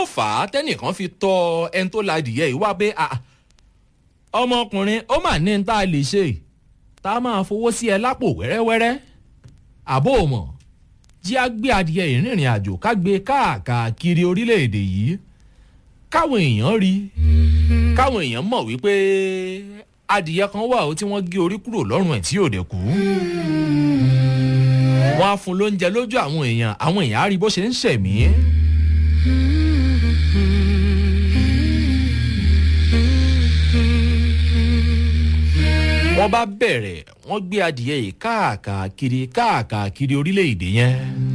fà á tẹ́nìkan fi tọ́ ẹni tó la adìyẹ yìí wá pé ọmọkùnrin ó mà ní tá a lè ṣe tá a máa fowó sí ẹ lápò wẹ́rẹ́wẹ́rẹ́ àbó mọ̀ jí a gbé adìyẹ ìrìnrìn àjò ká gbé káàkiri orílẹ̀-èdè yìí káwọn èèyàn rí káwọn èèyàn mọ̀ wípé adìyẹ kan wà ó tí wọ́n gé orí kúrò lọ́rùn ẹ̀ tí yóò dẹ̀ kú wọ́n á fún lóúnjẹ lójú àwọn èèyàn àwọn èèyàn á rí bó ṣe ń ṣẹ̀mí. wọ́n bá bẹ̀rẹ̀ wọ́n gbé adìyẹ yìí káàkiri káàkiri orílẹ̀-èdè yẹn.